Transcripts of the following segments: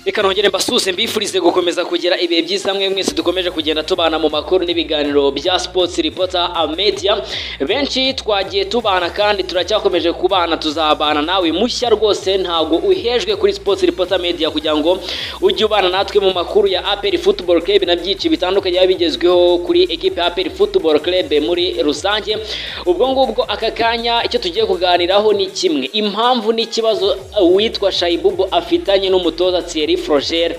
reka nongere mbasuhuze mbifurize gukomeza kugira ibihe byiza mwe mwese dukomeje kugenda tubana mu makuru n'ibiganiro bya sports reporter a media benshi twagiye tubana kandi turacyakomeje kubana tuzabana nawe mushya rwose ntago uhejwe kuri sports reporter media kugira ngo ujye ubana natwe mu makuru ya APR Football Club na byinshi bitandukanye biba bigezweho kuri equipe ya APR Football Club muri rusange ubwo ngubwo aka kanya icyo tugiye kuganiraho ni kimwe impamvu n'ikibazo uwitwa Shayibubu afitanye n'umutoza Thierry Frogere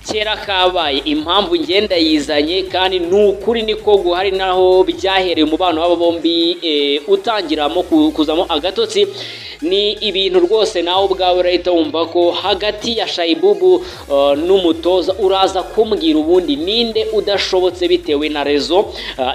kera kabaye impamvu ngenda yizanye kandi ni ukuri niko guhari naho byahereye umubano w'aba bombi utangiramo kuzamo agatotsi ni ibintu rwose nawe ubwawe urahita wumva ko hagati ya shayibubu n'umutoza uraza kumbwira ubundi ninde udashobotse bitewe na rezo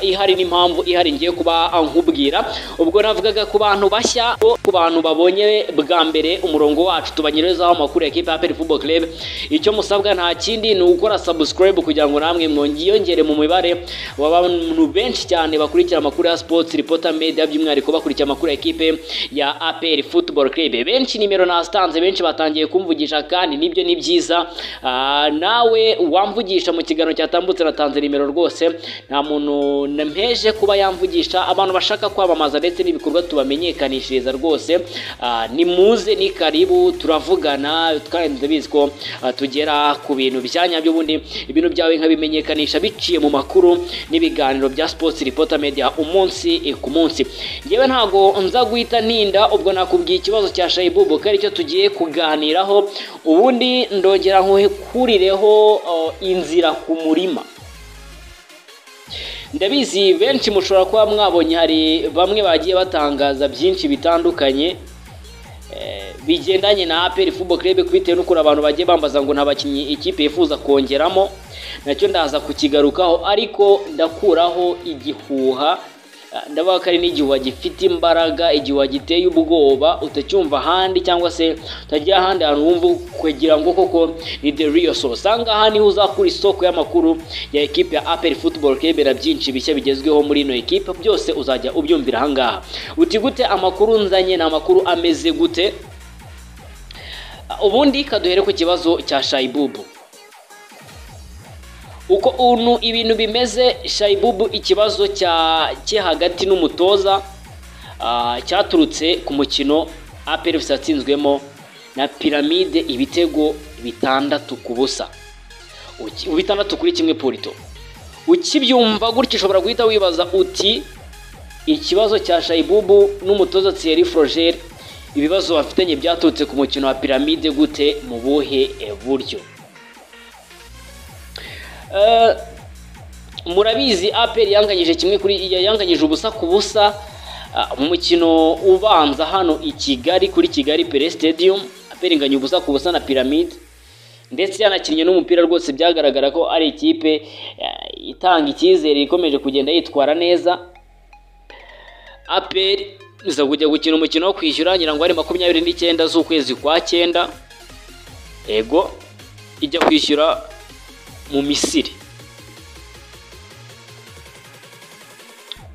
ihari n'impamvu ihari ngiye kuba nkubwira ubwo navugaga ku bantu bashya ku bantu babonye bwa mbere umurongo wacu tubanyurezaho amakuru ya kipe ya peri fubo club icyo musabwa nta kindi ni ugukora sabusikarayibu kugira ngo namwe mwiyongere mu mibare w'abantu benshi cyane bakurikira amakuru ya sipoti ripota media by'umwihariko bakurikira amakuru ya ekipe ya aperi futuboro kirebe benshi nimero nastanze benshi batangiye kumvugisha kandi nibyo ni byiza nawe wamvugisha mu kiganiro cyatambutse natanze nimero rwose nta muntu nampeje kuba yamvugisha abantu bashaka kwamamaza ndetse n'ibikorwa tubamenyekanishiriza rwose ni muze ni karibu turavugana kandi ndabizi ko tugera ku bintu bya nyabyo ubundi ibintu byawe nkabimenyekanisha biciye mu makuru n'ibiganiro bya sports reporter media umunsi ku munsi ngewe ntago nza guhita ntinda ubwo nakubwiye ikibazo cya shayibubu ko aricyo tugiye kuganiraho ubundi ndongera nkurireho inzira ku murima ndabizi benshi mushobora kuba mwabonye hari bamwe bagiye batangaza byinshi bitandukanye bigendanye na aperi fubo kirebe bitewe n'ukuntu abantu bagiye bambaza ngo nta bakinnyi ikipe yifuza kongeramo nacyo ndaza kukigarukaho ariko ndakuraho igihuha ndavuga ko ari n'igihuha gifite imbaraga igihuha giteye ubwoba utacyumva ahandi cyangwa se utajya ahandi hantu wumva kugira ngo koko ni the real source usanga aha niho uzakura isoko y'amakuru ya ekipe ya aperi futuboro kebera byinshi bishya bigezweho muri ino ekipe byose uzajya ubyumvira ahangaha uti gute amakuru nzanye ni amakuru ameze gute ubundi kaduhere ku kibazo cya shayibubu uko ubu ibintu bimeze shayibubu ikibazo cye hagati n'umutoza cyaturutse ku mukino aperefusi yatsinzwemo na piramide ibitego bitandatu ku busa bitandatu kuri kimwe porito ukibyumva gutya ushobora guhita wibaza uti ikibazo cya shayibubu n'umutoza Thierry Frogere ibibazo bafitanye byaturutse ku mukino wa piramide gute mu buhe buryo murabizi aperi yanganyije kimwe kuri yanganyije ubusa ku busa umukino ubanza hano i kigali kuri kigali pere stadium aperi inganya ubusa ku busa na piramide ndetse yanakinnye n'umupira rwose byagaragara ko ari ikipe itanga icyizere ikomeje kugenda yitwara neza aperi iza kujya gukina umukino wo kwishyura ngira ngo ari makumyabiri n'icyenda z'ukwezi kwa cyenda ego ijya kwishyura mu misiri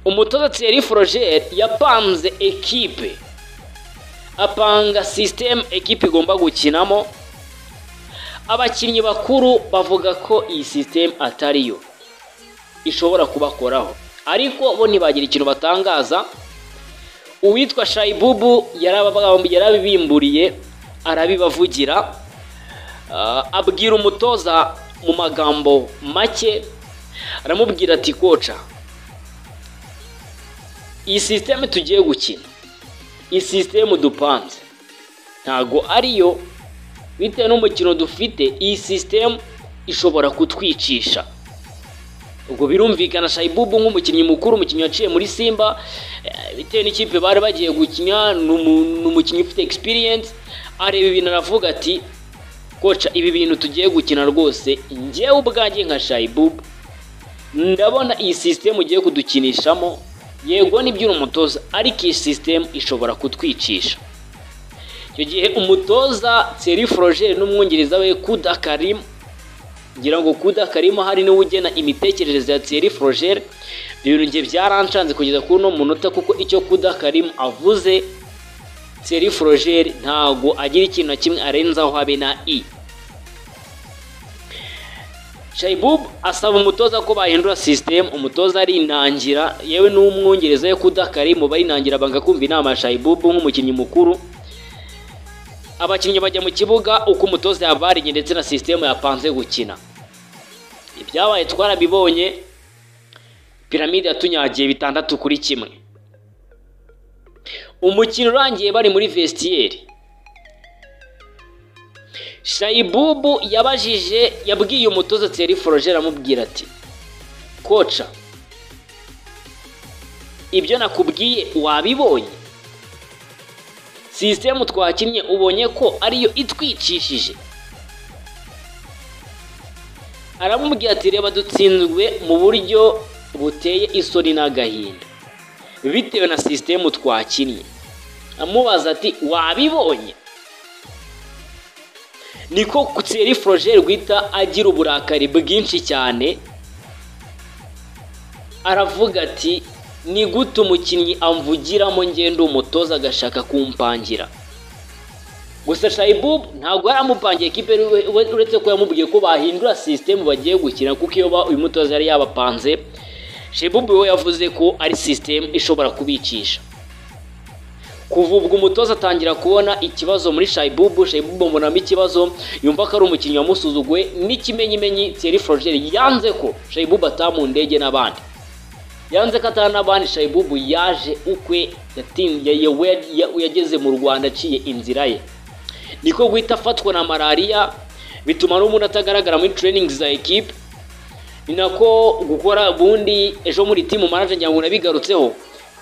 umutoza Thierry Frogere yapanze ekipe apanga sisitemu ekipe igomba gukinamo abakinnyi bakuru bavuga ko iyi sisitemu atari yo ishobora kubakoraho ariko bo ntibagira ikintu batangaza uwitwa shayibubu yarabibimburiye arabibavugira abwira umutoza mu magambo make aramubwira ati koca iyi sisiteme tugiye gukina iyi sisiteme dupanze ntago ariyo bitewe n'umukino dufite iyi sisiteme ishobora kutwicisha ubwo birumvikana shayibubu nk'umukinnyi mukuru umukinnyi waciye muri simba bitewe n'ikipe bari bagiye gukina ni umukinnyi ufite egisipiriyensi areba ibintu aravuga ati koca ibi bintu tugiye gukina rwose ngewe ubwanjye nka shayibubu ndabona iyi sisitemu ugiye kudukinishamo yego nibyo uri umutoza ariko iyi sisitemu ishobora kutwicisha icyo gihe umutoza seri forogere n'umwungiriza we kudakarimu ngira ngo kudakarimo hari niwe ugena imitekerereze ya Thierry Frogere ibintu ngiye byaranshanze kugeza kuri uno munota kuko icyo kudakarimo avuze Thierry Frogere ntago agira ikintu na kimwe arenzaho habe na i Shaibub asaba umutoza ko bahindura sisitemu umutoza arinangira yewe n'umwongereza we kudakari mu barinangira banga kumva inama ya Shaibub nk'umukinnyi mukuru abakinnyi bajya mu kibuga uko umutoza yabariye ndetse na sisitemu yapanze gukina ibyabaye twarabibonye piramide yatunyagiye bitandatu kuri kimwe umukino urangiye bari muri vesitiyeri shayibubu yabajije yabwiye umutoza Thierry forogere aramubwira ati koca ibyo nakubwiye wabibonye sisitemu twakinnye ubonye ko ariyo itwicishije aramubwira ati reba dutsinzwe mu buryo buteye isoni n'agahinda bitewe na sisitemu twakinnye amubaza ati wabibonye niko kutseri forogere guhita agira uburakari bwinshi cyane aravuga ati ni gute umukinnyi amvugiramo ngenda umutoza agashaka kumpangira gusa shayibubu ntabwo yari amupangiye kipe uretse ko yamubwiye ko bahindura sisitemu bagiye gukina kuko iyo uyu mutoza yari yabapanze shayibubu we yavuze ko ari sisitemu ishobora kubicisha kuva ubwo umutoza atangira kubona ikibazo muri shayibubu shayibubu amubonamo ikibazo yumva ko ari umukinnyi wamusuzuguwe n'ikimenyimenyi Thierry forogere yanze ko shayibubu atamundege n'abandi yanze ko atari n'abandi shayibubu yaje ukwe yageze mu rwanda aciye inzira ye niko guhita afatwa na malariya bituma n'umuntu atagaragara muri tureyiningi za ekipe ni nako gukora ubundi ejo muri timu manaja ngira nabigarutseho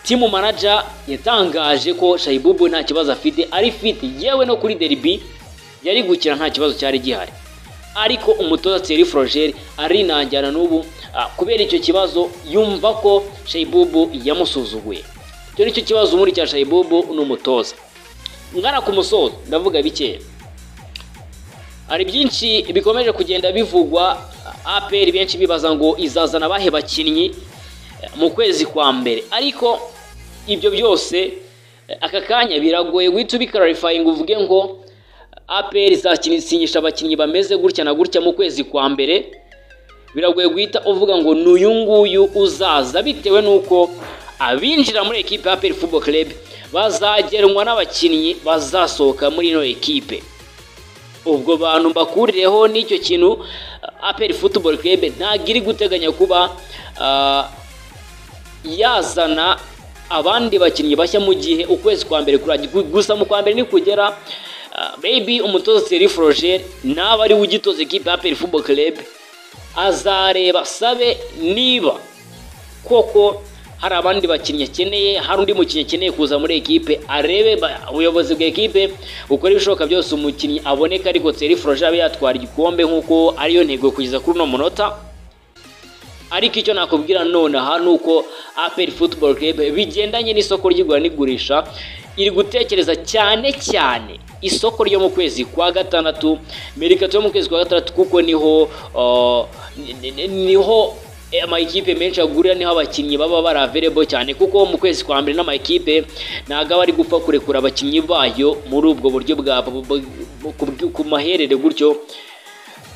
timu manaja yatangaje ko shayibubu nta kibazo afite ari fiti yewe no kuri deribi yari gukina nta kibazo cyari gihari ariko umutoza Thierry Frogere arinangira n'ubu kubera icyo kibazo yumva ko shayibubu yamusuzuguye icyo ni cyo kibazo muri cya shayibubu n'umutoza ngana ku musozo ndavuga bikeya hari byinshi bikomeje kugenda bivugwa aperi benshi bibaza ngo izazana abahe bakinnyi mu kwezi kwa mbere ariko ibyo byose aka kanya biragoye guhita ubikararifayinga uvuge ngo aperi izasinyisha abakinnyi bameze gutya na gutya mu kwezi kwa mbere biragoye guhita uvuga ngo ni uyu nguyu uzaza bitewe n'uko abinjira muri ekipe ya aperi fubo club bazagenwa n'abakinnyi bazasohoka muri ino ekipe ubwo bantu mbakurireho n'icyo kintu aperi futuboro club ntabwo iri guteganya kuba yazana abandi bakinnyi bashya mu gihe ukwezi kwa mbere kuragira gusa mu kwa mbere nikugera bebi umutoza Thierry forogere naba ariwe ugitoza ekipe ya peri fubo kerebe azareba sabe niba koko hari abandi bakinnyi akeneye hari undi mukinnyi akeneye kuza muri ekipe arebe ubuyobozi bwa ekipe bukora ibishoboka byose umukinnyi aboneka ariko Thierry forogere abe yatwara igikombe nk'uko ariyo ntego kugeza kuri uno munota ariko icyo nakubwira nonaha ni uko aperi futuboro kerebe bigendanye n'isoko ry'igura n'igurisha iri gutekereza cyane cyane isoko ryo mu kwezi kwa gatandatu merikato yo mu kwezi kwa gatandatu kuko niho niho amakipe menshi agurira niho abakinnyi baba bari averebo cyane kuko mu kwezi kwa mbere n'amakipe ntabwo aba ari gupfa kurekura abakinnyi bayo muri ubwo buryo bwa ku maherere gutyo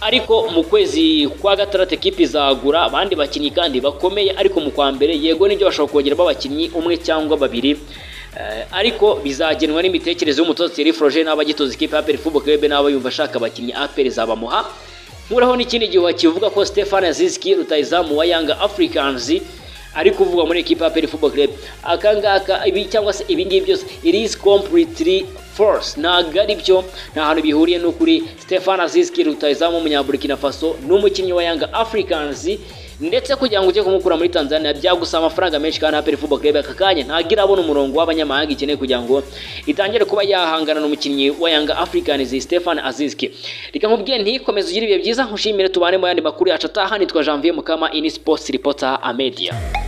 ariko mu kwezi kwa gatandatu ekipi izagura abandi bakinnyi kandi bakomeye ariko mu kwa mbere yego nibyo bashobora kongeramo abakinnyi umwe cyangwa babiri ariko bizagenwa n'imitekerereze y'umutoza Thierry Froger n'aba gitoza ikipe ya Perfubo Kebe n'aba yumva ashaka abakinnyi aperi zabamuha nkuraho n'ikindi gihe kivuga ko Stefan Aziski rutayizamu wa Young Africans ari kuvuga muri ekipe ya Perfubo Kebe akangaka ibi cyangwa se ibi ngibi byose it is completely false ntabwo ari byo nta hantu bihuriye n'ukuri Stefan Aziski rutayizamu w'umunyaburikina Faso n'umukinnyi wa Young Africans ndetse kugira ngo ujye kumukura muri Tanzania byagusaba amafaranga menshi kandi Aperi Football Club aka kanya ntabwo irabona umurongo w'abanyamahanga ikeneye kugira ngo itangire kuba yahangana n'umukinnyi wa Young Africans Stefan Aziski reka nkubwiye ntikomeze ugire ibihe byiza nkushimire tubane mu yandi makuru yacu atahani twa Janvier Mukama ini sports reporter Amedia